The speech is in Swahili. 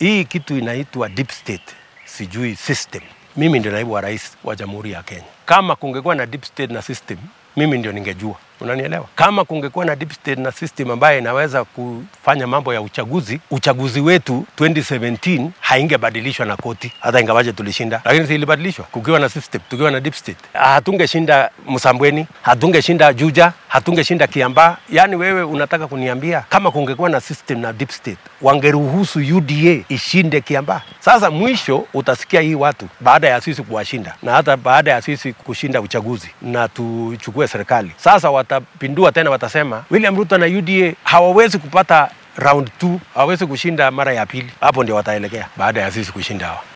hii kitu inaitwa deep state, sijui system. Mimi ndio naibu wa rais wa Jamhuri ya Kenya. Kama kungekuwa na deep state na system, mimi ndio ningejua. Unanielewa? Kama kungekuwa na deep state na system ambayo inaweza kufanya mambo ya uchaguzi, uchaguzi wetu 2017 haingebadilishwa na koti, hata ingawaje tulishinda, lakini si ilibadilishwa kukiwa na system, tukiwa na deep state. Hatungeshinda Msambweni, hatungeshinda Juja, hatungeshinda Kiambaa. Yaani wewe unataka kuniambia kama kungekuwa na system na deep state wangeruhusu UDA ishinde Kiambaa? Sasa mwisho utasikia hii watu baada ya sisi kuwashinda na hata baada ya sisi kushinda uchaguzi na tuchukue serikali, sasa watapindua tena, watasema William Ruto na UDA hawawezi kupata round 2 hawawezi kushinda mara ya pili. Hapo ndio wataelekea baada ya sisi kushinda hawa.